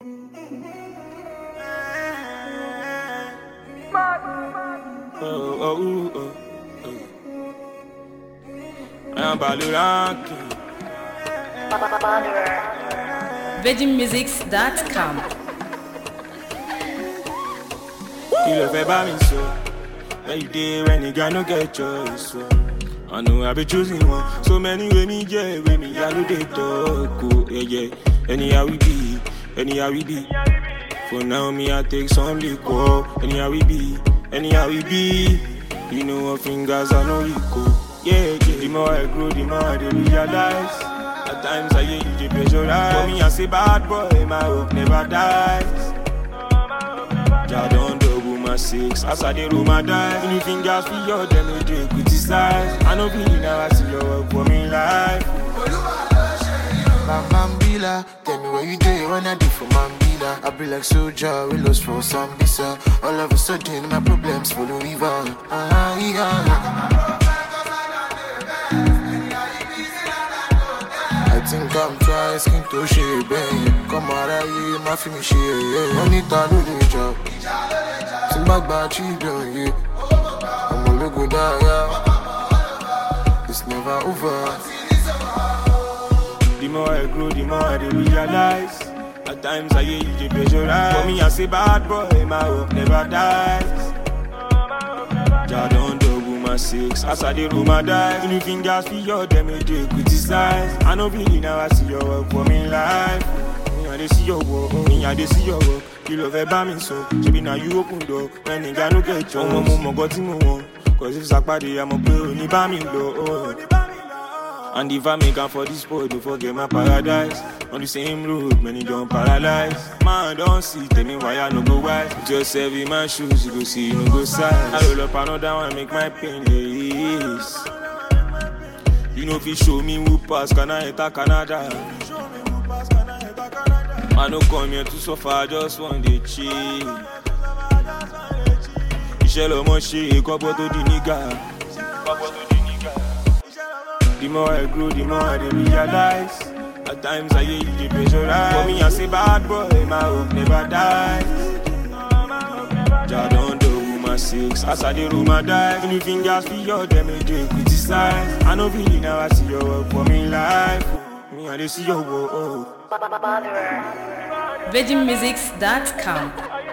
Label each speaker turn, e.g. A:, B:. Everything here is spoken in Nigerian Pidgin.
A: Oh, oh, oh, oh. Un balouraki.
B: VeggieMusics.com.
A: You love about me so. Where you did when nigga no get choice. So. I know I be choosing one. So many way me yeah, way me I know they talk. Oh, yeah, yeah. Anyhow we be, anyhow we be. For now me I take some liquor. Anyhow we be, anyhow we be. You know what fingers I know you go. Yeah, yeah. The more I grow, the more I dey realize. At times I hear you dey pressurize. For me I say bad boy, my hope never dies. Jah don double my six as I dey roll my dice. Any fingers for your them no dey criticize. I no believe now I see your work for me life.
C: Bam Bambila, tell me where you do when I do for Mambila. I be like soldier, we lost for Sambisa. All of a sudden, my problems follow river. Ah, yeah. I think I'm trying skin to share, babe. Come out of here, my film share, yeah. Money to do the job. Think back by children, yeah. I'm a look good, yeah. It's never over.
A: The more I grow, the more I dey realize. At times I hear you dey pressurize. For me I say bad boy, my hope never dies. Jah don double my six as I dey roll my dice. Any fingers for your them no dey criticize. I no believe now I see your work for me life. Me I dey see your work, me I dey see your work. You love ẹ bá mi sọ, ṣebi na you open door. When nigga no get chance. Ọmọ mo mọ̀ gọ́ tí mo wọ̀n. Cause if sàpàdé, àmọ̀ pé òní bá mi lọ. And if I make am for this sport, don't forget my paradise. On the same road, many don't paralyze. Man, don't see, tell me why I no go wise. Put yourself in my shoes, you go see, you no go size. I roll up another one, make my pain less. You know if you show me who pass, can I enter Canada? I no come here to suffer, I just want to chill. Iṣẹ́ lọmọ ṣe, kọ́pọ̀ tó di nígà. Kọ́pọ̀ tó di nígà. The more I grow, the more I dey realize. At times I hear you dey pressurize. For me, I say bad boy, my hope never dies. Jah don double my six as I dey roll my dice. Any fingers for your them no dey criticize. I no believe now I see your work for me life. Me I dey see your work. Oh.
B: VeggieMusics.com.